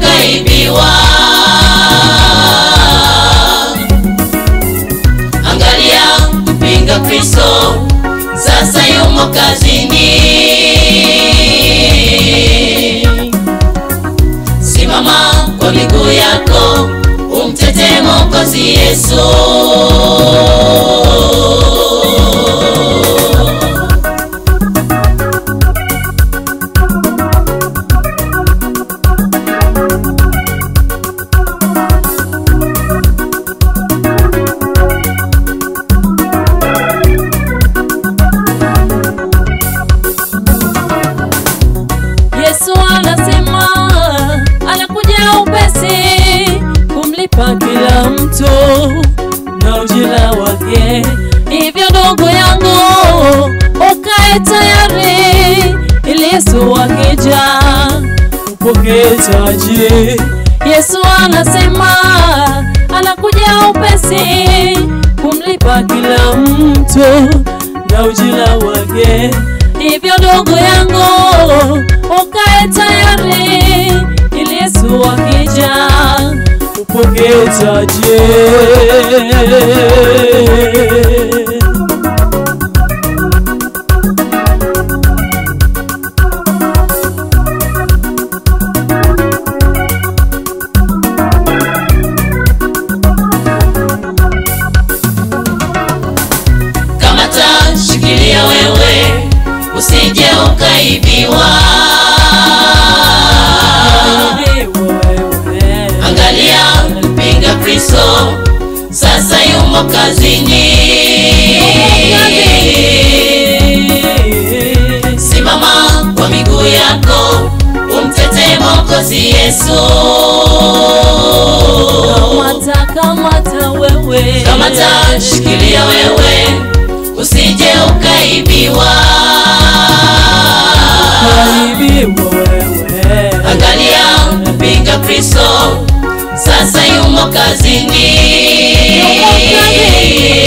ukaibiwa. Angalia mpinga Kristo sasa yumo kazini. Simama kwa miguu yako, umtetee Mwokozi Yesu. Yesu anasema anakuja upesi kumlipa kila mtu na ujira wake. Hivyo ndugu yangu, ukae tayari ili Yesu akija upokee taji. Yesu anasema anakuja upesi kumlipa kila mtu na ujira wake. Hivyo ndugu yangu, ukae tayari ili Yesu akija upokee taji. Kamata, shikilia wewe, usije ukaibiwa. Angalia mpinga Kristo sasa yumo kazini. Simama kwa miguu yako, umtetee Mwokozi Yesu. Kamata, kamata wewe, Kamata, shikilia wewe, usije ukaibiwa. Kaibiwa wewe. Angalia mpinga Kristo sasa yumo kazini. Yumo kazini.